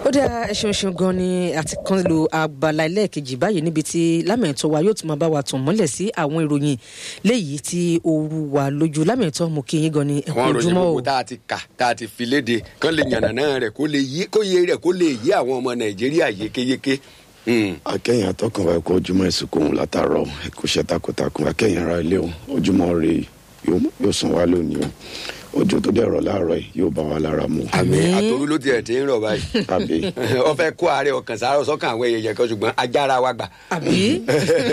ó dá ẹṣin ṣeun gan ni àti kan lo abala ẹlẹ́ẹ̀kejì báyìí níbi tí lámẹ̀tọ́ wa yóò tún máa bá wa tàn mọ́lẹ̀ sí àwọn ìròyìn léyìí tí ooru wà lójú lámẹ̀tọ́ mo kí yín gan ni ẹ̀kú àwọn ìròyìn ojúmọ́ o gbogbo tá a ti kà tá a ti fi léde kán lè yànnàná rẹ̀ kó lè yé kó yé rẹ̀ kó lè yé àwọn ọmọ nàìjíríà yékéyéké. Hmm. akẹ́yìn atọ́kùn wa ẹ̀kọ́ ojúmọ́ ìsìnkú òun látàárọ̀ ẹ̀kọ́ iṣẹ́ takuntakun akẹ́yìn ara ilé o ojúmọ́ rè yóò sàn wá lónìí o ojú tó dẹ̀ rọ̀ láàárọ̀ yìí yóò bá wa lára mu àmì Àmín. àtòrú ló tiẹ̀ ti ń rọ̀ báyìí. àbí wọ́n fẹ́ kó àárẹ̀ ọkàn sáré sọ́kàn àwọn èèyàn kan ṣùgbọ́n ajára wa gbà. àbí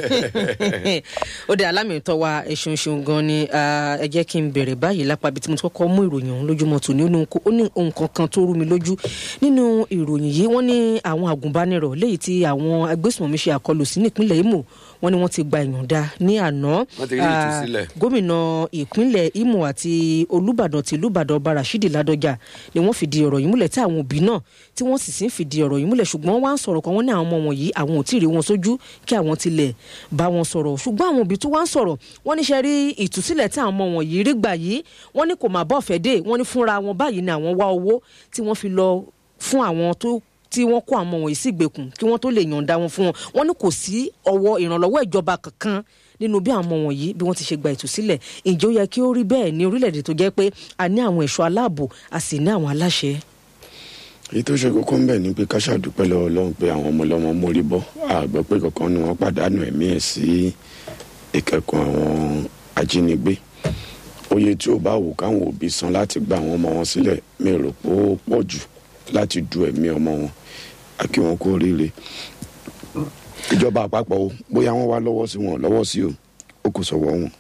ó dé alámìtọ́ wa ẹ̀ṣin ṣeun gan ni ah, ẹ jẹ́ kí n bẹ̀rẹ̀ báyìí lápá ibi tí mo ti kọ́kọ́ mú ìròyìn ọ̀hún lójúmọ́ tòní ó ní nǹkan- ó ní ohun kankan tó rú mi lójú nínú ìròyìn yìí wọ́n ní àwọn àgùnbánirọ̀ léyìí tí àwọn agbésùnmọ̀mí ṣe àkọlù sí nípínlẹ̀ Imo wọ́n ní wọ́n ti gba ìyọ̀ǹda ní àná Wọ́n ti rí Ah, ìtúsílẹ̀. gómìnà ìpínlẹ̀ Imo àti olùbàdàn tìlú ìbàdàn ọba Rashidi Ládọjà ni wọ́n fìdí ọ̀rọ̀ yìí múlẹ̀ tí àwọn òbí náà tí wọ́n sì sì ń fìdí ọ̀rọ̀ yìí múlẹ̀ ṣùgbọ́n wọ́n á ń sọ̀rọ̀ kan wọ́n ní àwọn ọmọ wọn yìí àwọn ò tí ì rí wọn sójú kí àwọn tilẹ̀ bá wọn sọ̀rọ̀ ṣùgbọ́n àwọn òbí tó wá ń sọ̀rọ̀ wọ́n ní ṣe rí ìtúsílẹ̀ tí àwọn ọmọ wọn yìí rí gbà yìí wọ́n ní kò má bọ́ ọ̀fẹ́ dé wọ́n ní fúnra wọn báyìí ni àwọn wá owó tí wọ́n fi lọ fún àwọn tó tí wọ́n kó àwọn wọ̀nyí sí ìgbèkùn kí wọ́n tó lè yọ̀ǹda wọn fún wọn wọ́n ní kò sí ọwọ́ ìrànlọ́wọ́ ìjọba kankan nínú bí àwọn ọmọ wọ̀nyí bí wọ́n ti ṣe gba ìtúsílẹ̀ ǹjẹ́ ó yẹ kí ó rí bẹ́ẹ̀ ní orílẹ̀-èdè tó jẹ́ pé a ní àwọn ẹ̀ṣọ́ aláàbò a sì ní àwọn aláṣẹ. èyí tó ṣe kókó ń bẹ̀ ni pé ká ṣàdúpẹ́ lọ́wọ́ Ọlọ́run pé àwọn ọmọ ọlọ́mọ mórí bọ́ àgbọ̀ pé kankan ni wọ́n pàdánù ẹ̀mí ẹ̀ sí ìkẹ́kọ̀ọ́ àwọn ajínigbé oye tí ó bá wù káwọn òbí san láti gba àwọn ọmọ wọn sílẹ̀ mi rò pé ó pọ̀ jù láti du ẹ̀mí ọmọ wọn a kí wọn kú oríire ìjọba àpapọ̀ o bóyá wọ́n wá lọ́wọ́ sí wọn lọ́wọ́ sí o ó kò sọ̀wọ́ wọn.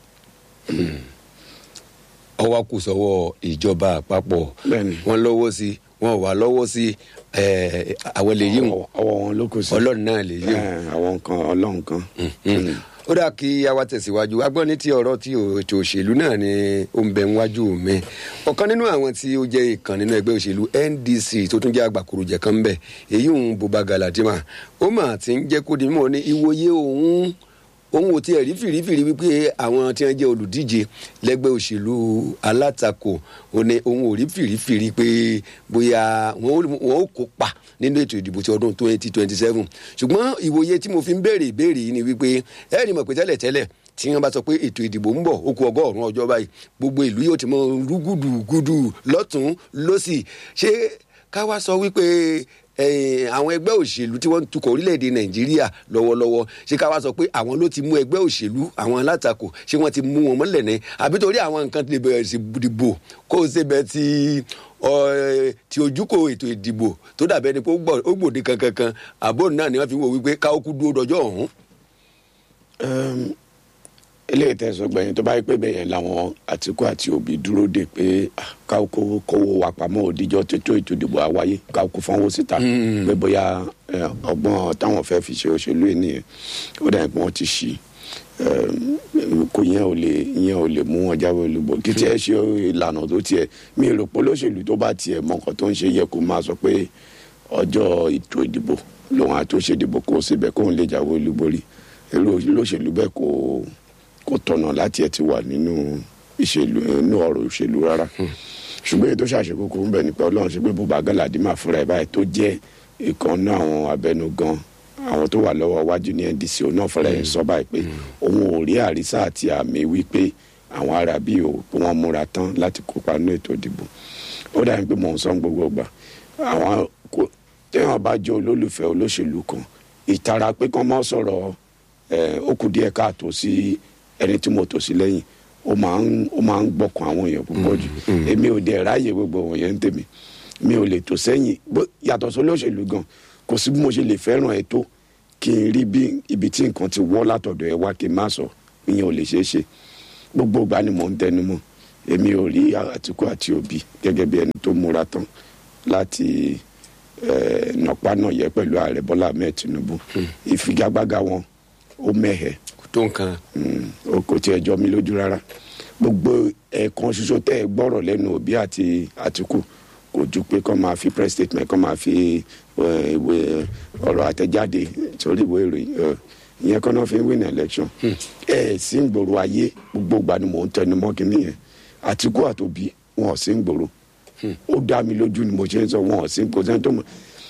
ọwọ́ kù sọ́wọ́ ìjọba àpapọ̀ Bẹ́ẹ̀ni. wọ́n lọ́wọ́ sí wọn ò wá lọ́wọ́ sí eh, àwọn lè yí wọn ọwọ́ ọwọ́ wọn ló kù sí. ọlọ́run náà lè yí wọn. Eh, àwọn kan ọlọ́run kan. ó dáa kí a wá tẹ̀síwájú agbọ́n ní ti ọ̀rọ̀ tí ètò òṣèlú náà ni ó ń bẹ níwájú mi ọ̀kan nínú àwọn tí ó jẹ́ ìkan nínú ẹgbẹ́ òṣèlú NDC tó tún jẹ́ àgbàkùrùjẹ kan ń bẹ èyí òun Buba Galadima ó mà ti ń jẹ́ kó di mímọ̀ ní ìwòye òun òun ò tiẹ̀ rí fìrífìrí wípé àwọn tí wọ́n jẹ́ olùdíje lẹ́gbẹ́ òṣèlú alátakò ó ní òun ò rí fìrífìrí pé bóyá wọn ó- wọn ó kópa nínú ètò ìdìbò ti ọdún twenty twenty seven ṣùgbọ́n ìwòye tí mo fi ń béèrè ìbéèrè yìí ni wípé ẹ ní mọ̀ pé tẹ́lẹ̀tẹ́lẹ̀ tí wọ́n bá sọ pé ètò ìdìbò ń bọ̀ ó kù ọgọ́rùn-ún ọjọ́ báyìí gbogbo ìlú yóò ti mọ rúgùdùgùdù lọ́tún lọ́sì ṣé ká wá sọ wípé eh, àwọn ẹgbẹ́ òṣèlú tí wọ́n ń tukọ̀ orílẹ̀-èdè nàìjíríà lọ́wọ́lọ́wọ́ ṣé ká wá sọ pé àwọn ló ti mú ẹgbẹ́ òṣèlú àwọn alátakò ṣé wọ́n ti mú wọn mọ́lẹ̀ ní àbí torí àwọn nǹkan ti lè bẹ̀rẹ̀ sí dìbò kó o ṣe bẹ́ẹ̀ ti ọ, eh, ti ojúkò ètò ìdìbò tó dàbẹ́ ni pé ó gbọ́- ó gbòde kankankan àbò náà ni wọ́n fi wò wípé káwọ́ kú dúró dọjọ́ ọ̀hún. Ẹm, eléyìí tẹ̀sán gbẹ̀yìn tó bá yẹ pé bẹ́yẹn làwọn Àtìkú àti Òbí dúró dè pé ah, ká kó kówó wa pamọ́ òdìjọ́ tètò ètò ìdìbò àwáyé ká kó fọ́nwó síta pé bóyá ẹ, ọgbọ́n táwọn fẹ́ fi ṣe òṣèlú yìí nìyẹn ó dà pé wọ́n ti ṣí Ẹm, kò yẹn ò lè yẹn ò lè mú wọn jáwé olúbọ kí tiẹ̀ ṣe ìlànà tó tiẹ̀ mi rò pé olóṣèlú tó bá tiẹ̀ mọ nǹkan tó ń ṣe yẹ kó máa sọ pé ọjọ́ ètò ìdìbò lòun àti òṣèdìbò kó síbẹ̀ kóun lè jáwé olúborí èrò olóṣèlú bẹ́ẹ̀ kò kò tọ̀nà láti ẹ̀ ti wà nínú ìṣèlú nínú ọ̀rọ̀ òṣèlú rárá ṣùgbọ́n èyí tó ṣàṣekókò ń bẹ̀ nípa ọlọ́run ṣe pé Buba Galadima fúnra ẹ̀ báyìí tó jẹ́ ìkànnì àwọn abẹnugan àwọn tó wà lọ́wọ́ wájú ní NDC òun náà fúnra ẹ̀ sọ báyìí pé òun ò rí àrísà àti àmì wípé àwọn arábí ò pé wọ́n múra tán láti kópa nínú ètò ìdìbò ó dàbí pé mò ń sọ gbogbo gbà àwọn kò téèyàn bá jẹ́ olólùfẹ́ olóṣèlú kan ìtara pé kán mọ́ sọ̀rọ̀ ẹ̀ ó kù díẹ̀ káàtó sí ẹni tí mo tò sí lẹ́yìn ó máa ń ó máa ń gbọ́kàn àwọn èèyàn púpọ̀ jù èmi ò dẹ̀ ráàyè gbogbo wọ̀nyẹn ń tèmi mi ò lè tò sẹ́yìn bó- yàtọ̀ sí olóṣèlú gan kò sí bí mo ṣe lè fẹ́ràn ẹ tó kí n rí bí ibi tí nǹkan ti wọ́ látọ̀dọ̀ ẹ wá kí n má sọ ìyẹn ò lè ṣeé ṣe gbogbo ìgbà ni mò ń tẹnu mọ́ èmi ò rí Àtìkú àti Òbí gẹ́gẹ́ bí ẹni tó múra tán láti eh, nọ̀pánọ̀yẹ́ pẹ̀lú ààrẹ Bọ́lá Ahmed Tinubu ìfigagbága wọn ó mẹ́hẹ̀ẹ́ kò tó nǹkan. Mm, o kò tiẹ̀ jọ mi lójú rárá gbogbo ẹ̀ẹ̀kan ṣoṣo tẹ́ ẹ gbọ́rọ̀ lẹ́nu Òbí àti Àtìkù kò ju pé kọ́ máa fi press statement kọ́ máa fi eh, ìwé ọ̀rọ̀ àtẹ̀jáde sórí ìwé ìròyìn eh, ìyẹn kọ́ náà fi ń win election ẹ̀ sí ń gbòòrò ayé gbogbo ìgbà ni mò ń tẹnu mọ́ kínní yẹn Àtìkù àtòbí wọn ò sí ń gbòòrò ó dá mi lójú ni mo ṣe ń sọ wọn ò sí kò sẹ́ni tó mọ̀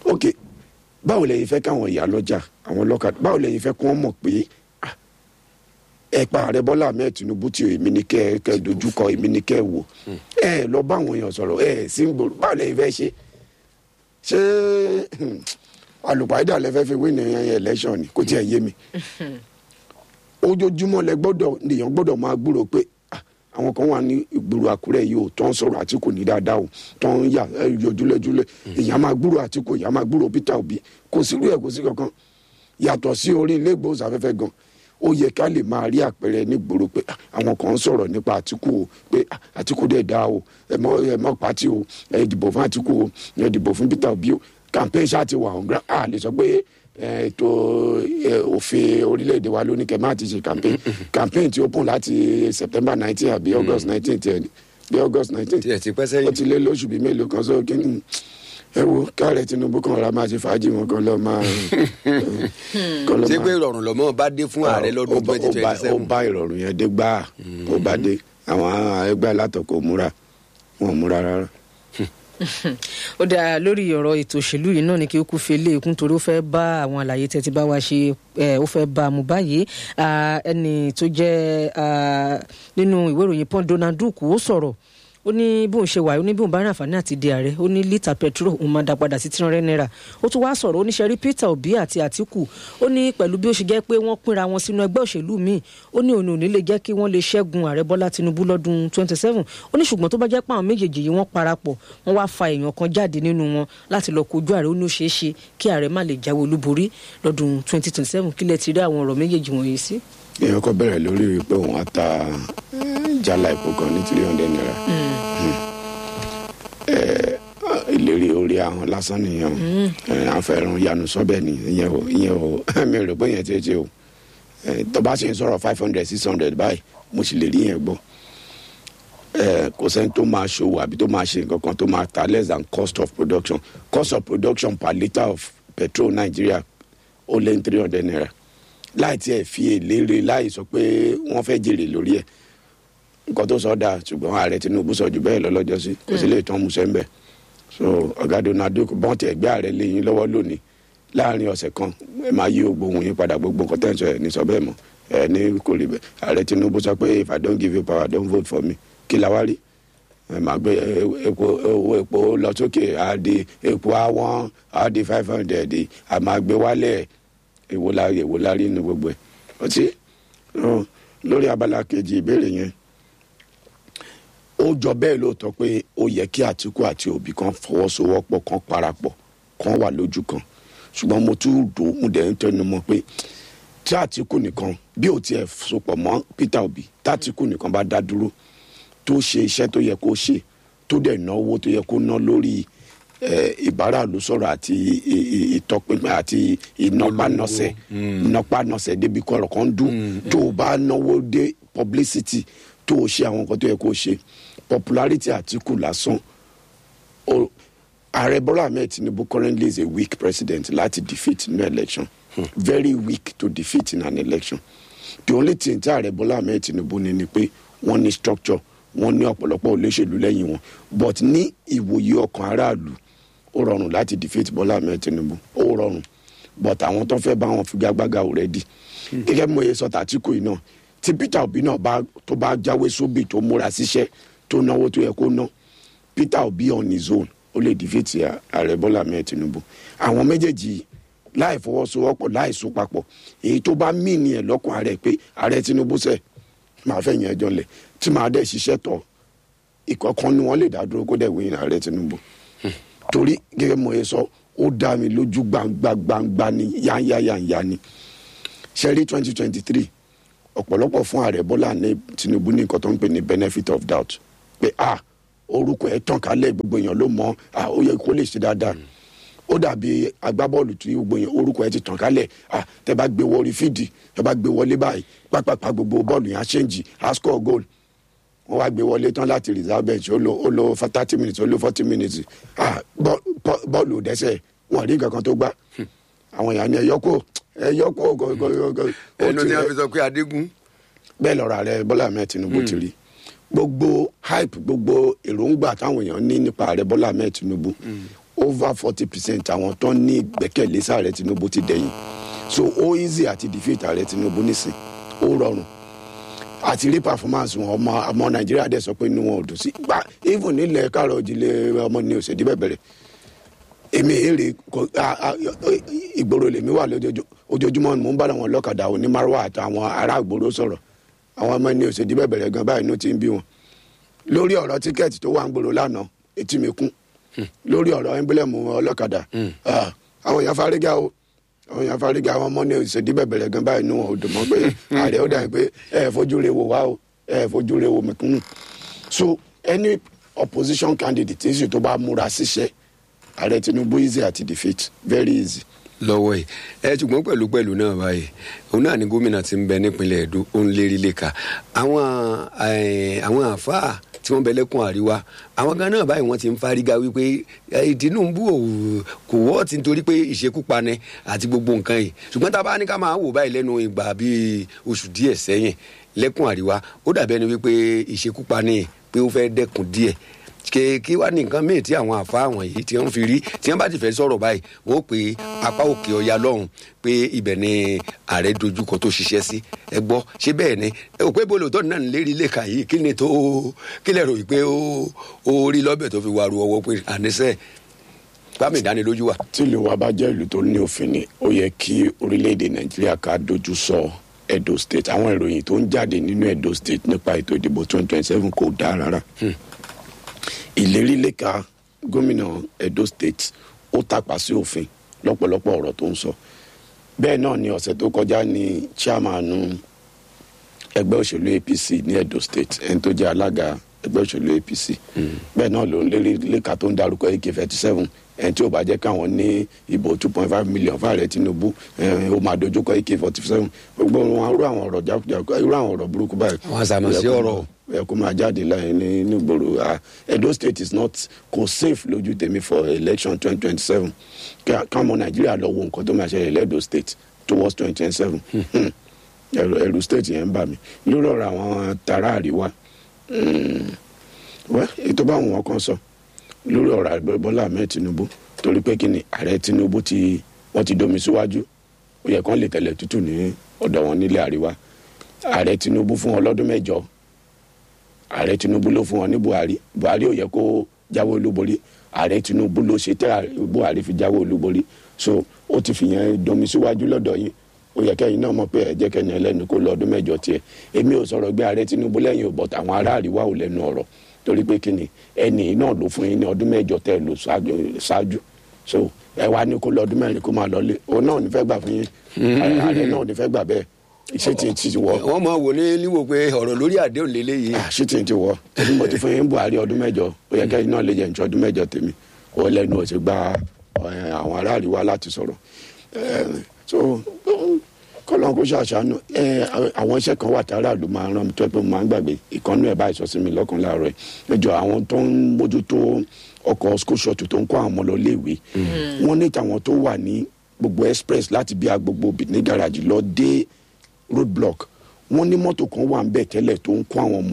ok báwo lẹ̀yin fẹ́ káwọn ìyá lọ́jà àwọn lọ́kà báwo lẹ̀yin fẹ́ kí wọ́n mọ̀ pé ah, ẹ pa ààrẹ bọ́lá ahmed tinubu tí èmi ní kẹ́ ẹ kẹ́ ẹ dojúkọ èmi ní kẹ́ ẹ wò ẹ lọ bá àwọn èèyàn sọ̀rọ̀ ẹ sí ń gbòòrò báwo lẹ̀yin fẹ́ ṣe ṣé alùpàdé àlẹ́ fẹ́ fi wí ní election ni kò tiẹ̀ yé mi ojoojúmọ́ lẹ gbọ́dọ̀ nìyẹn gbọ́dọ̀ máa gbúrò pé ah, àwọn kan wà ní ìgboro àkúrẹ́ yìí ò tó ń sọ̀rọ̀ àtìkù ní dáadáa o tó ń yà ẹ, yọjúlẹ́júlẹ́ èèyàn máa gbúrò àtìkù èèyàn máa gbúrò peter obi kò sí irú ẹ̀ kò sí kankan yàtọ̀ sí orí ilé ìgbóhùnsáfẹ́fẹ́ gan ó yẹ ká lè máa rí àpẹẹrẹ nígboro pé ah, àwọn kan ń sọ̀rọ̀ nípa àtìkù o pé ah, àtìkù dẹ̀ dá o ẹ mọ ẹ mọ pàtì o ẹ dìbò fún àtìkù o ẹ dìbò fún peter obi o campaign ṣáà ti wà ọ̀gbìn a lè sọ pé ẹ, ètò ẹ, òfin orílẹ̀-èdè wa ló ní kẹ́ máa ti ṣe campaign campaign ti open láti september nineteen àbí august nineteen tiẹ̀ ni bí august nineteen tiẹ̀ ti pẹ́ ó sẹ́yìn ti lé lóṣù bíi mélòó kan sóò kí ni ẹ wo káàrẹ tinubu kan ra máa ṣe fàájì wọn kan lọ máa kan lọ ṣé pé máa ìrọ̀rùn lọ́mọ bá dé fún ààrẹ lọ́dún ó bá- twenty ó bá- twenty ó seven bá ìrọ̀rùn yẹn dé gbáà ó bá dé àwọn ẹgbẹ́ alátọ̀kọ̀ múra wọn ò múra rárá. ó dáa lórí ọ̀rọ̀ ètò òṣèlú yìí náà ni kí ó kú fi lé ikún torí ó fẹ́ bá àwọn àlàyé tẹ́tí bá wa ṣe ẹ̀, ó fẹ́ bá a mú báyìí Ah, ẹni tó jẹ́ ah, nínú ìwé ìròyìn pọ́n Donald Duke ó sọ̀rọ̀ ó ní bóun ṣe wà ó ní bóun bá rìn àǹfààní àti di ààrẹ ó ní lítà petrol òun máa dá padà sí three hundred naira ó tún wá sọ̀rọ̀ oníṣẹ́rí Peter Obi àti Àtíkù ó ní pẹ̀lú bí ó ṣe jẹ́ pé wọ́n pínra wọn sínú ẹgbẹ́ òṣèlú míì ó ní òun ò ní lè jẹ́ kí wọ́n lè ṣẹ́gun ààrẹ Bọ́lá Tinubu lọ́dún twenty seven ó ní ṣùgbọ́n tó bá jẹ́ pé àwọn méjèèjì yìí wọ́n parapọ̀ wọ́n wá fa èèyàn kan jáde nínú wọn láti lọ kojú ààrẹ ó ní ó ṣeé ṣe kí ààrẹ má lè jáwé olúborí lọ́dún twenty twenty seven kílẹ̀ ti rí àwọn ọ̀rọ̀ méjèèjì wọ̀nyí sí. èèyàn kọ bẹ̀rẹ̀ lórí pé òun á ta jálá epo kan ní three hundred naira Ẹ, ìlérí orí ahọ́n lásán nìyẹn o Ẹ, àfẹ́ràn yanu sọ́bẹ̀ ni ìyẹn o ìyẹn o mi ò rò pé yẹn ti ṣe o Ẹ, tó bá ṣe ń sọ̀rọ̀ five hundred six hundred báyìí mo sì lè rí yẹn gbọ́ Ẹ, kò sẹ́ni tó máa ṣòwò àbí tó máa ṣe nǹkan kan tó máa ta less than cost of production cost of production per litre of petrol Nigeria ó lé ní three hundred naira láì tiẹ̀ fi èlé re láì sọ pé wọ́n fẹ́ jèrè lórí ẹ̀ nǹkan tó sọ dáa ṣùgbọ́n ààrẹ tinubu sọ jù bẹ́ẹ̀ lọ lọ́jọ́ sí kò sí lè tán musẹ́ ń bẹ̀ so ọ̀gá donald duke bọ́n ti ẹ̀gbẹ́ ààrẹ lẹ́yìn lọ́wọ́ lónìí láàrin ọ̀sẹ̀ kan ẹ máa yí gbogbo ohun yín padà gbogbo nǹkan tẹ̀ ń sọ ẹ̀ ní sọ bẹ́ẹ̀ mọ́ ẹ̀ ní kò rí bẹ́ẹ̀ ààrẹ tinubu sọ pé if i don't give you power don't vote for me kí la wá rí ẹ máa gbé ẹ, epo owó epo lọ sókè á di epo àwọn á di five hundred á máa gbé wálẹ̀ èwo la èwo la rí inú gbogbo ẹ̀ ọtí ọ, lórí abala kejì ìbéèrè yẹn ó jọ bẹ́ẹ̀ lóòótọ́ pé ó yẹ kí àtìkù àti òbí kan fọwọ́sowọ́pọ̀ kan parapọ̀ kan wà lójú kan ṣùgbọ́n mo tún dò ó mo dẹ̀ ń tẹnu mọ́ pé tí àtìkù nìkan bí ò tiẹ̀ sopọ̀ mọ́ peter obi tàtìkù nìkan bá dá dúró tó ṣe iṣẹ́ tó yẹ kó ṣe tó dẹ̀ náwó tó yẹ kó ná lórí eh, ìbáraàlú sọ̀rọ̀ àti i- i- ìtọpinpin àti ìnọpanọsẹ̀ ìnọpanọsẹ̀ débi kọ̀rọ̀ kan dùn tó o bá náwó dé publicity tó o ṣe àwọn nǹkan tó yẹ kó o ṣe popularity àtìkù lásán o- ààrẹ bọ́lá ahmed tinubu currently is a weak president láti defeat in an election very weak to defeat in an election the only thing tí ààrẹ bọ́lá ahmed tinubu ní ni pé wọ́n ní structure wọ́n ní ọ̀pọ̀lọpọ̀ olóṣèlú lẹ́yìn wọn but ní ìwòye ọkàn aráàlú ó rọrùn láti defeat bọ́lá ahmed tinubu ó rọrùn but àwọn tó fẹ́ bá wọn figagbága already gẹ́gẹ́ bí mo yẹ sọ tàtíkù yìí náà tí peter obi náà bá tó bá jáwé sóbì tó múra síṣẹ́ tó náwó tó yẹ kó ná peter obi on his own ó lè defeat ààrẹ bọ́lá ahmed tinubu àwọn méjèèjì láì fọwọ́sowọ́pọ̀ láì so papọ̀ èyí tó bá mí ni ẹ̀ lọ́kàn ààrẹ pé ààrẹ tinubu sẹ̀ máa fẹ́ yẹn ẹjọ́ lẹ̀ tí máa dẹ̀ ṣiṣẹ́ tọ̀ ìkọ̀kan ni wọ́n lè dá dúró kó dẹ̀ wí ààrẹ tinubu torí gẹ́gẹ́ mo yẹ sọ ó dá mi lójú gbangba gbangba ni yáyáyáyá ni ṣẹ́rí twenty twenty three ọ̀pọ̀lọpọ̀ fún ààrẹ bọ́lá ní tinubu ní nǹkan tó ń pè ní benefit of doubt pé ah orúkọ ẹ̀ tàn kálẹ̀ gbogbo èèyàn ló mọ̀ ah ó yẹ kó lè ṣe dáadáa ó dàbí agbábọ́ọ̀lù tí gbogbo èèyàn orúkọ ẹ̀ ti tàn kálẹ̀ ah tẹ bá gbé wọrí fídì tẹ bá gbé wọlé báyìí pápápá gbogbo bọ́ọ̀lù yẹn á ṣéǹjì á score goal wọ́n wá gbé wọlé tán láti reserve bench ó lo ó lo thirty minutes ó lo forty minutes ah bọ́- bọ́- bọ́ọ̀lù ò dẹ́sẹ̀ wọ́n rí nǹkan kan tó gbá àwọn èèyàn ní ẹ̀yọ́kọ̀ ẹ̀yọ́kọ̀ gọ́gọ́gọ́ ẹnu tí wọn fi sọ pé adégún bẹ́ẹ̀ lọ́rọ̀ ààrẹ bọ́lá ahmed tinubu ti rí gbogbo hype gbogbo èròǹgbà táwọn èèyàn ní nípa ààrẹ bọ́lá ahmed tinubu ó over forty percent àwọn tó ní ìgbẹ́kẹ̀lé sààrẹ tinubu ti dẹ̀yìn so ó easy àti defeat ààrẹ tinubu nísìn ó rọrùn àti rí performance wọn ọmọ ọmọ nàìjíríà dẹ̀ sọ pé inú wọn ò dùn sí gbà even nílẹ̀ káàrọ̀ òjìlẹ̀ ọmọ ní òsèdí bẹ̀bẹ̀rẹ̀ èmi èrè kò a- a- ìgboro lèmi wà lójoojúmọ́ ojoojúmọ́ ni mò ń bá àwọn ọlọ́kadà onímọ̀rọ̀ àtàwọn ará ìgboro sọ̀rọ̀ àwọn ọmọ ní òsèdí bẹ̀bẹ̀rẹ̀ gan báyìí inú ti ń bí wọn lórí ọ̀rọ̀ tíkẹ́ẹ̀tì tó wà ń gbòòrò lánàá etí mi kún lórí ọ̀rọ̀ ẹ́ńbílẹ̀mù ọlọ́kadà Ah, àwọn èèyàn fárígá o àwọn èèyàn fárígá àwọn ọmọ ní òsèdí bẹ̀bẹ̀rẹ̀ gan báyìí inú wọn ò dùn mọ́ pé ààrẹ ó dà pé ẹ fojú re wò wá o ẹ fojú re wò mẹ̀kúnnù so any opposition candidate tí sì tó bá múra síṣẹ́ ààrẹ tinubu easy àti defeat very easy. lọ́wọ́ yìí ẹ ṣùgbọ́n pẹ̀lú pẹ̀lú náà báyìí òun náà ni gómìnà ti ń bẹ nípínlẹ̀ Ẹdó ó ń lérí lẹ́ka àwọn eh, àwọn àáfàá tí wọ́n bẹ lẹ́kùn àríwá àwọn gan náà báyìí wọ́n ti ń fárígá wípé eh, Tinubu ò kò wọ́ ti nítorí pé ìṣekúpani àti gbogbo nǹkan yìí ṣùgbọ́n tá a bá ní ká máa wò báyìí lẹ́nu ìgbà bíi oṣù díẹ̀ sẹ́yìn lẹ́kùn àríwá ó dàbí ẹni wípé ìṣekúpani pé ó fẹ́ dẹ́kun díẹ̀ kí kí wá ní nǹkan míì tí àwọn àfa àwọn yìí tí wọ́n fi rí tí wọ́n bá ti fẹ́ sọ̀rọ̀ báyìí wọ́n ó pe apá òkè ọya lọ́hùn pé ibẹ̀ ni ààrẹ dojúkọ tó ṣiṣẹ́ sí ẹ gbọ́ ṣé bẹ́ẹ̀ ni ẹ ò pé bolo tó náà ń lérí lẹ́ka yìí kí ni tó kí lẹ rò yìí pé ó ó rí lọ́bẹ̀ tó fi wàrú ọwọ́ pé àníṣe gbàmì ìdánilójú wà. tí ìlú wa bá jẹ́ ìlú tó ní òfin ni ó yẹ kí orílẹ̀-èdè nàìjíríà ká dojú sọ edo state àwọn ìròyìn tó ń jáde nínú edo state nípa ètò ìdìbò twenty twenty seven kò dáa rárá ìlérí lẹ́ka gómìnà edo state ó tàpá sí òfin lọ́pọ̀lọpọ̀ ọ̀rọ̀ tó ń sọ bẹ́ẹ̀ náà ni ọ̀sẹ̀ tó kọjá ní chairman ẹgbẹ́ òṣèlú apc ní edo state ẹni tó jẹ́ alága ẹgbẹ́ òṣèlú apc bẹ́ẹ̀ náà ló ń lérí lẹ́ka tó ń darúkọ ak thirty seven ẹni tí ó bá jẹ́ káwọn ní ìbò two point five million fáàrẹ̀ tinubu ẹ̀, ó máa dojúkọ ak forty seven gbogbo wọn irú àwọn ọ̀rọ̀ jákujàku irú àwọn ọ̀rọ̀ burúkú báyìí Àwọn àsàmọ̀sí ọ̀rọ̀. ẹ kó máa jáde láyé ní nígboro ah edo state is not kò safe lójú tèmi for election twenty twenty seven káwọn nàìjíríà lọ wo nǹkan tó máa ṣẹlẹ̀ lẹ́dọ̀ state towards twenty twenty seven ẹrù ẹrù state yẹn ń bà mí lórí ọ̀rọ̀ àwọn tara àríwá mm, wẹ́ ètò báwọn wọn kan sọ lórí ọ̀rọ̀ àgbẹ̀ bọ́lá ahmed tinubu torí pé kí ni ààrẹ tinubu ti wọ́n ti domi síwájú ó yẹ kán lè tẹ̀lẹ̀ tútù ní ọ̀dọ̀ wọn nílẹ̀ àríwá ààrẹ tinubu fún wọn lọ́dún mẹ́jọ ààrẹ tinubu ló fún wọn ní buhari buhari ò yẹ kó jáwé olúborí ààrẹ tinubu ló ṣe tẹ ààrẹ- buhari fi jáwé olúborí so ó ti fìyẹn domi síwájú lọ́dọ̀ yín ó yẹ kẹ́yìn náà mọ̀ pé ẹ jẹ́ kẹ́ni ẹlẹ́nu kó lọ ọdún mẹ́jọ tiẹ̀ èmi ò sọ̀rọ̀ gbé ààrẹ tinubu lẹ́yìn ò bọ̀t àwọn ará àríwá ò lẹ́nu ọ̀rọ̀ torí pé kíni ẹni náà ló fún yín ní ọdún mẹ́jọ tẹ́ ẹ lò ṣáájú- ṣáájú so ẹ wá ní kó lọ ọdún mẹ́rin kó máa lọ lé òun náà ò ní fẹ́ gbà fún yín ààrẹ náà ò ní fẹ́ gbà bẹ́ẹ̀ ṣé tí ti wọ wọ́n mọ̀ wò ní níwò pé ọ̀rọ̀ lórí àdéhùn lélẹ́yìí ṣé tí ti wọ torí mo ti fún yín buhari ọdún mẹ́jọ ó yẹ kẹ́yìn náà lè jẹ́ ìṣọ́ ọdún mẹ́jọ tèmi ó lẹ́nu ò sì gba ẹ, àwọn ará àríwá láti sọ̀rọ̀ ẹ, so kọlọ́n kó ṣàṣàánú ẹ, àwọn iṣẹ́ kan wà tára ló máa rán mi tó ẹ pé mo máa ń gbàgbé ìkànnú ẹ̀ báyìí sọ sí mi lọ́kàn láàárọ̀ ẹ̀ ẹjọ́ àwọn tó ń mójútó ọkọ̀ school shuttle tó ń kó àwọn ọmọ lọ léèwé wọ́n ní tàwọn tó wà ní gbogbo express láti bí agbogbo ní garaji lọ dé road block wọ́n ní mọ́tò kan wà ń bẹ̀ tẹ́lẹ̀ tó ń kó àwọn ọmọ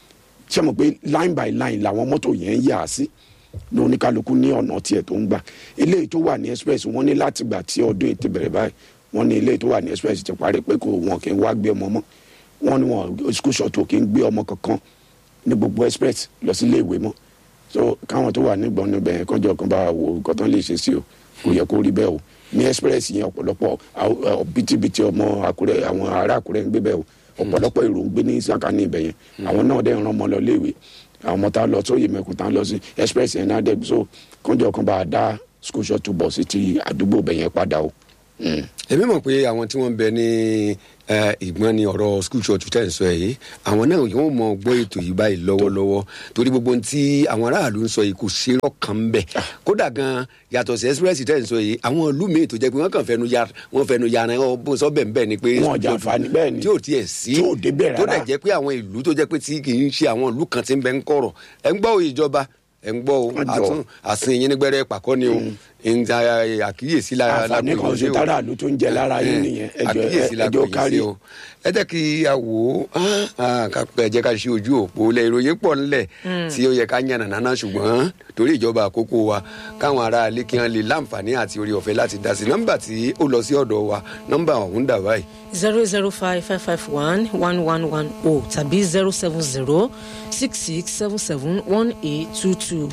ṣé mo pé line by line làwọn mọ́tò yẹn ń yà á sí ní oníkálukú ní ọ̀nà tiẹ̀ tó ń gbà eléyìí tó wà ní express wọ́n ní láti gbà tí ọdún ètò bẹ̀rẹ̀ báyìí wọ́n ní eléyìí tó wà ní express ti parí pé kò wọn kì í wá gbé ọmọ mọ́ wọ́n ní wọn school shuttle kì í gbé ọmọ kankan ní gbogbo express lọ sí ilé ìwé mọ́ so káwọn tó wà nígbọ̀n níbẹ̀ yẹn kọjọ kan bá wo nǹkan tán lè ṣe sí o kò yẹ kó rí bẹ́ẹ̀ o ní express yẹn ọ̀pọ̀lọpọ̀ àw- ẹ, bìtìbìtì ọmọ àkúrẹ́ àwọn ará àkúrẹ́ ń gbé bẹ́ẹ̀ o ọ̀pọ̀lọpọ̀ èrò ń gbé ní sàkání ibẹ̀ yẹn àwọn náà dẹ̀ ń rán ọmọ lọ léèwé àwọn ọmọ tá a lọ sóyè mẹ́kun tá a lọ sí express yẹn náà dẹ̀ so kọjọ kan bá a dá school shuttle bus sí ti àdúgbò bẹ̀ yẹn padà o. Mm. èmi mọ̀ pé àwọn tí wọ́n ń bẹ ní eh, ìgbọ́n ní ọ̀rọ̀ school church tẹ̀ ń sọ yìí àwọn náà yóò mọ gbọ́ ètò yìí báyìí lọ́wọ́lọ́wọ́ torí gbogbo ohun tí àwọn aráàlú ń sọ yìí kò ṣe rọ́ọ̀kan ń bẹ̀ kódà gan yàtọ̀ sí express tẹ̀ ń sọ yìí àwọn ìlú míì tó jẹ́ pé wọ́n kàn fẹnu ya wọ́n fẹnu ya ara wọn bó sọ bẹ́ẹ̀ bẹ́ẹ̀ ni pé Wọn ò jàǹfààní, bẹ́ẹ̀ ni. tí ò tiẹ̀ sí Tí ò débẹ̀ tó rárá. dẹ̀ jẹ́ pé àwọn ìlú tó jẹ́ pé tí kì í ṣe àwọn ìlú kan tí ń bẹ ń kọ̀rọ̀ ẹ̀ ń gbọ́ òye ìjọba ẹ̀ ń gbọ́ o Wọ́n jọ. àtún àsìn yín nígbẹ́rẹ́ pàkọ́ ni o ń ta àkíyèsí lára àǹfààní kan ṣe tára àlù tó ń jẹ lára yín nìyẹn ẹjọ àkíyèsí la ẹjọ pè yín kárí sí o ẹ jẹ́ kí a wò ó ah, ká pẹ́ ẹ jẹ́ ká ṣe ojú òpó lẹ ìròyìn pọ̀ ńlẹ̀ tí ó yẹ ká yànnà náná ṣùgbọ́n torí ìjọba àkókò wa káwọn ará ilé kí wọ́n lè láǹfààní àti orí ọ̀fẹ́ láti dá sí nọ́mbà tí ó lọ sí ọ̀dọ̀ wa nọ́mbà ọ̀hún dà báyìí zero zero five five five one one one one o tàbí zero seven zero six six seven seven one eight two two.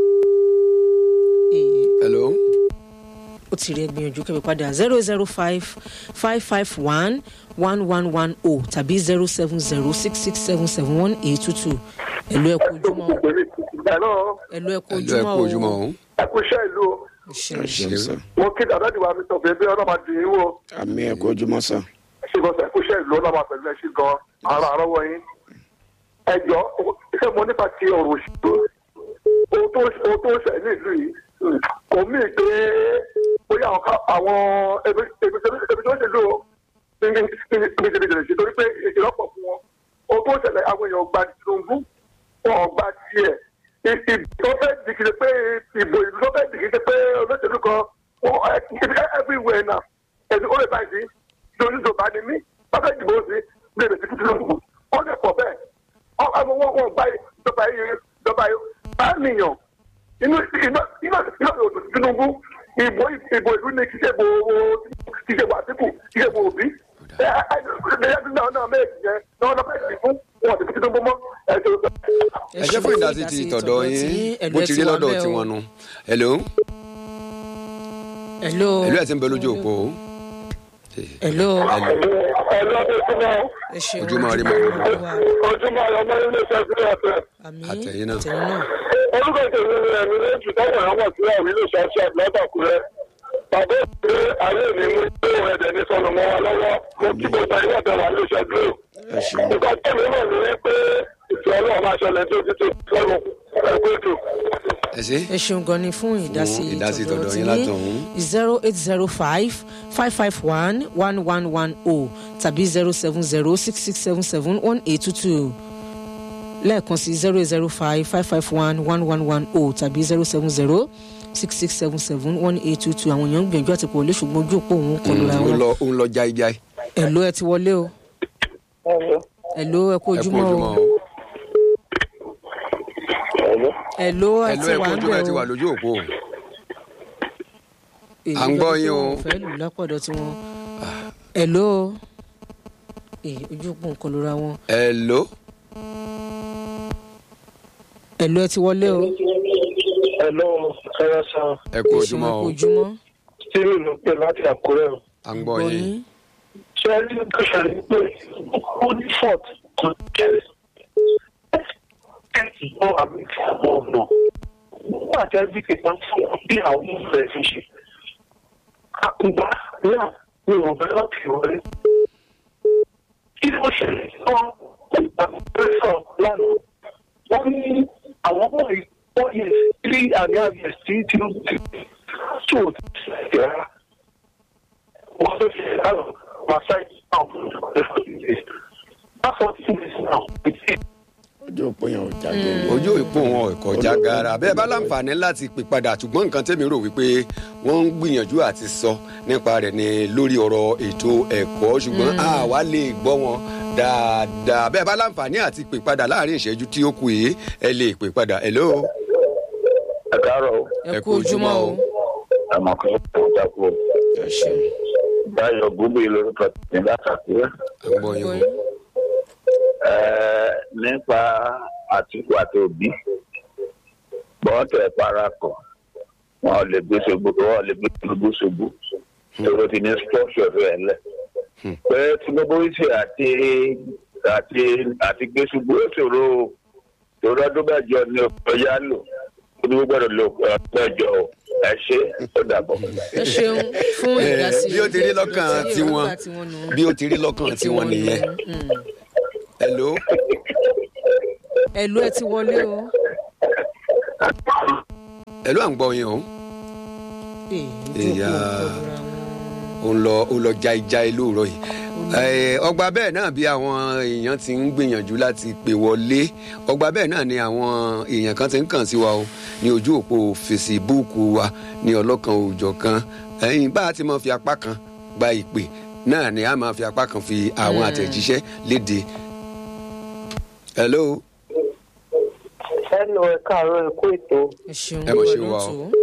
hello ó ti rí ẹgbìyànjú kẹ́mi padà zero zero five five five one one one one o tàbí zero seven zero six six seven seven one eight two two ẹ̀lú ẹ̀kú ojúmọ́ o Hello, ẹ̀lú ẹ̀kú ẹjọ́ ẹ kú ojúmọ́ ojúmọ́ o ọ̀hún ẹ kú iṣẹ́ ìlú o. ṣe ẹ ṣeun sá Mo kí dàda ìwà mi sọ pé bí ọlọ́mà dì í wò. àmì ẹkọ ojúmọ́ sá Ṣé ìbọn sọ ẹ kú iṣẹ́ ìlú ọlọ́mà pẹ̀lú ẹṣin gan ara àrọ́wọ́ yín. Ẹ jọ ṣé mo nípa ti ọ̀rọ̀ òṣèlú? Ohun tó ohun tó ń ṣẹ̀ ní ìlú yìí mm, kò mí pé bóyá àwọn ká- àwọn ebi ebi ebi tó ń ṣèlú o ní ní ní ní ní ní torí pé ìrọ́pọ̀ fún wọn. Ohun tó ń ṣẹlẹ̀ àwọn èèyàn gba Tinubu wọn ò gba tiẹ̀. Ìbò tó fẹ́ dìgìrì pé ìbò ìlú tó fẹ́ dìgìrì pé olóṣèlú kan wọn ẹ everywhere now ẹni ó lè bá ìdí lórí ìjọba ni mí wọn fẹ́ dìbò sí lè lè fi Tinubu wọn lè pọ̀ bẹ́ẹ̀ wọn wọn wọn wọn gba ìjọba yìí ìjọba yìí bá nìyàn inú iná iná iná òdò Tinubu ìbò ìbò ìlú ni kí ṣe bo kí ṣe bo Àtíkù kí ṣe bo Òbí ẹ ẹ ẹ ẹ náà náà méjì yẹn náà náà fẹ́ dìbò wọn ti fi Tinubu mọ́ ẹ ṣe ẹ jẹ́ fún ìdásí ti tọ̀dọ̀ yín bó ti rí lọ́dọ̀ tiwọn nu hello ẹ̀lú hello ẹ̀ ti ń bẹ lójú òpó o. ẹ̀lú ẹ lọ́dún tó náà ẹ ṣeun Ojúmọ́ rí màmú. ojúmọ́ ọmọ ilé iṣẹ́ sílẹ̀ ọ̀fẹ́. àmì Àtẹ̀yìn náà. àtẹ̀yìn náà orúkọ ìtẹ̀wé rẹ̀ ní lẹ́jù táwọn èèyàn mọ̀ sí àwọn ilé iṣẹ́ ṣe lọ́dọ̀kúrẹ́. bàbá ìpè ayé mi mú ilé ìwé ẹ̀dẹ̀ ní sọnù mọ́ wa lọ́wọ́ mo kí gbogbo ayé ọ̀dọ̀ wà lóṣẹ̀ dúró. ẹ ṣeun nǹkan tẹ̀mí mọ̀ ní wípé ìfẹ́ ọlọ́run máa ṣẹlẹ̀ tó ti tó sọ́run ẹgbẹ́ ètò. ẹ ṣe ẹ ṣeun gan ni fún ìdásí Fún ìdásí tọ̀dọ̀ tọ̀dọ̀ tí yín látọ̀hún. zero eight zero five five five one one one one o tàbí zero seven zero six six seven seven one eight two two lẹ́ẹ̀kan sí zero eight zero five five five one one one one o tàbí zero seven zero six six seven seven one eight two two àwọn èèyàn ń gbìyànjú àti pòwọlé ṣùgbọ́n ojú òpó òun kọlu ra ó wọn lọ ó ń lọ jáíjáí ẹ̀ló ẹ ti wọlé o ẹ̀ló ẹ kú ẹ kú ojúmọ́ o ojúmọ́ o ẹ̀ló ẹ hello ti ẹ kú wà ń ojúmọ́ ẹ bẹ̀ ti o. wà lójú òpó o. èyí À ń gbọ́ lọ́dún tí yín o. wọn ò fẹ́ lù lápọ̀dọ̀ tí wọn. ẹ̀ló èyí ojú òpó nǹkan ló ra wọn. hello ẹ̀ló ẹ ti wọlé o. Hello, ẹ̀rọ sàn. ẹ kú Ẹ ṣeun, ojúmọ́ ẹ o kú ojúmọ́. Stephen ló pè láti Àkúrẹ́ o. à ń gbọ́ yín ṣe ẹ ní tó ṣẹlẹ̀ pé ó ní fort kan kẹrẹ kẹ́ẹ̀tì náà àmì tí àwọn ọ̀nà nígbà tí ẹbí kẹta fún wọn bí àwọn ọmọ rẹ̀ fi ṣe àkùngbà náà ni wọn bẹ láti wọlé kí ló ṣẹlẹ̀ náà nígbà pẹ́sọ̀ lánàá wọ́n ní àwọn ọmọ yìí wọ́n yẹ three and a half years tí tí ó ti tó o ti ṣe rárá wọ́n tó ṣe lánàá wọ́n ṣáà now that's what it is now it's it. ojú òpó yẹn ò jáde ní. ojú ìpò wọn ò kọjá gara bẹ́ẹ̀ bá láǹfààní láti pè padà ṣùgbọ́n nǹkan tẹ́mi rò wípé wọ́n ń gbìyànjú àti sọ nípa rẹ̀ ni lórí ọ̀rọ̀ ètò ẹ̀kọ́ ṣùgbọ́n àwa lè gbọ́ wọn dáadáa bẹ́ẹ̀ bá láǹfààní àti pè padà láàrin ìṣẹ́jú tí ó kù yìí ẹ lè pè padà hello ẹ káàárọ̀ o ẹ kú ojúmọ́ o. ẹ mọ̀ kí ó dákú o ẹ ṣeun báyọ̀ gbogbo lórúkọ tèmi látàkùrẹ́ à ń gbọ́ yín o. nípa àtìkù àti òbí bọ́n tẹ̀ parakọ̀ wọn ò lè gbé ṣubú wọn ò lè gbé ṣubú ṣubú tòrò ti ní structure rẹ̀ lẹ̀ pé tinubu ṣe àti àti àti gbé ṣubú ó ṣòro o tòrò ọdún mẹ́jọ ni ọ̀yá lò tinubu gbọ́dọ̀ lò mẹ́jọ o ẹ ṣe ó dàbọ̀. ẹ ṣeun fún Eh, ìdásí. bí ó ti rí lọ́kàn tí tiwọn èròǹgbà tiwọn nù. bí ó ti rí lọ́kàn tiwọn nìyẹn Mm. hello ẹ̀ló ẹ ti wọlé o. hello à ń gbọ́ yín o èyí ojú Ìyá. òpó nǹkan ló ra wọn. ó ń lọ ó lọ jáíjáí lóòrọ̀ yìí Eh, ọgbà bẹ́ẹ̀ náà bí àwọn èèyàn ti ń gbìyànjú láti pè wọlé ọgbà bẹ́ẹ̀ náà ni àwọn èèyàn kan ti ń kàn sí wa o ní ojú òpó fesibúùkù wa ní ọlọ́kan òòjọ́ kan ẹ̀yìn bá a ti máa fi apá kan gba ìpè náà ni a máa fi apá kan fi àwọn àtẹ̀jíṣẹ́ léde. hello Hello, ẹ káàárọ̀ ẹ kú ètò. ẹ ṣeun Ẹ mọ̀ ṣe ló ń wá o. tò ó.